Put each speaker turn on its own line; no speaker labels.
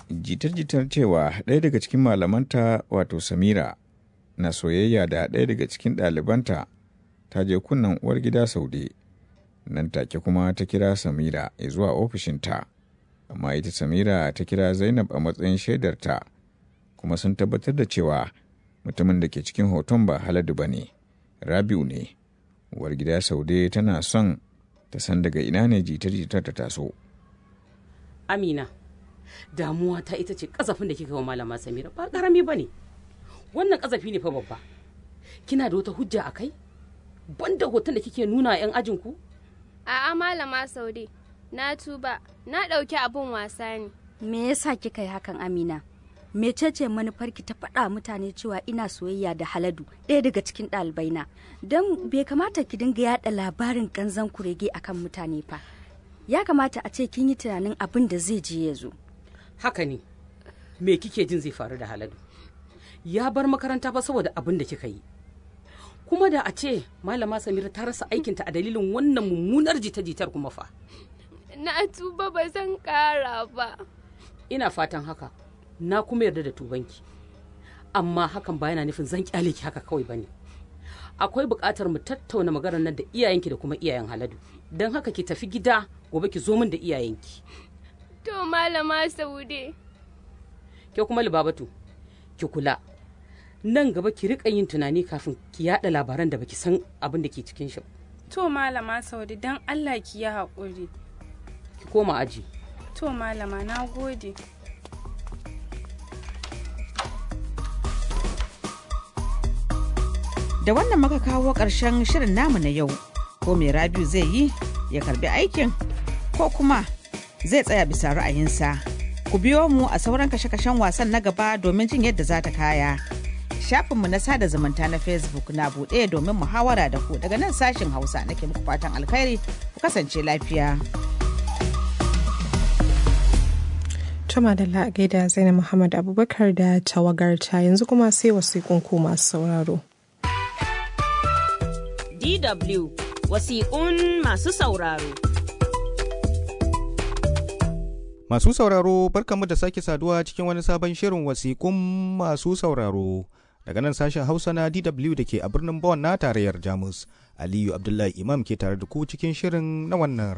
jitar-jitar cewa ɗaya daga cikin malamanta wato samira na soyayya da ɗaya daga cikin ɗalibanta ta je kunnen uwar gida saude nan take kuma ta kira samira zuwa ofishinta amma ita samira ta kira zainab a matsayin shaidarta kuma sun tabbatar da cewa mutumin da ke cikin hoton ba haladu ba ne rabiu ne uwar gida saude tana son ta san daga ina ne jitar-jitar ta taso
amina damuwa ta ita ce kasafin da kika wa malama samira ba karami ba ne wannan kasafi ne fa babba kina da wata hujja a kai banda hoton da kike nuna yan ajinku
A'a malama Saude, na tuba, na ɗauki abun wasa ne.
Me yasa kika yi hakan Amina? Mecece manufarki ta faɗa mutane cewa ina soyayya da Haladu ɗaya daga cikin ɗalibaina don bai kamata ki dinga yaɗa labarin ƙanzan kurege akan mutane fa. Ya kamata a ce kin yi tunanin abin da zai je ya zo.
haka ne me kike jin zai faru da haladu ya bar makaranta fa saboda abin da kika yi kuma da a ce malama samira ta rasa aikinta a dalilin wannan mummunar jita-jitar kuma fa
Na tuba ba zan ƙara ba.
ina fatan haka na kuma yarda da tubanki amma hakan ba yana nufin zan kyale ki haka kawai bane akwai buƙatar mu tattauna maganar nan da iyayenki da kuma iyayen haladu don haka ki tafi gida gobe ki zo min da iyayenki
To malama Saude.
ke kuma libabatu ki kula nan gaba ki rika yin tunani kafin ki yada labaran da baki san abin da ke cikin shi ba.
To malama Saude don Allah ki yi haƙuri.
ki koma aji
To malama na gode.
Da wannan muka kawo ƙarshen shirin namu na yau. Ko mai Rabiu zai yi ya karbi aikin ko kuma zai tsaya bisa ra'ayinsa. Ku biyo mu a sauran kashe-kashen wasan na gaba domin jin yadda za ta kaya. Shafinmu na sada zumunta na Facebook na buɗe domin muhawara da ku daga nan sashin Hausa nake muku fatan alkhairi ku kasance lafiya.
Tuma da gaida Zainab Muhammad Abubakar da tawagarta yanzu kuma sai wasiƙun ku masu sauraro.
DW wasiƙun masu sauraro.
Masu sauraro barkamu da sake saduwa cikin wani sabon shirin wasiƙun masu sauraro. Daga nan sashen Hausa na DW da ke a birnin Bonn na tarayyar Jamus. Aliyu Abdullahi Imam ke tare da ku cikin shirin na wannan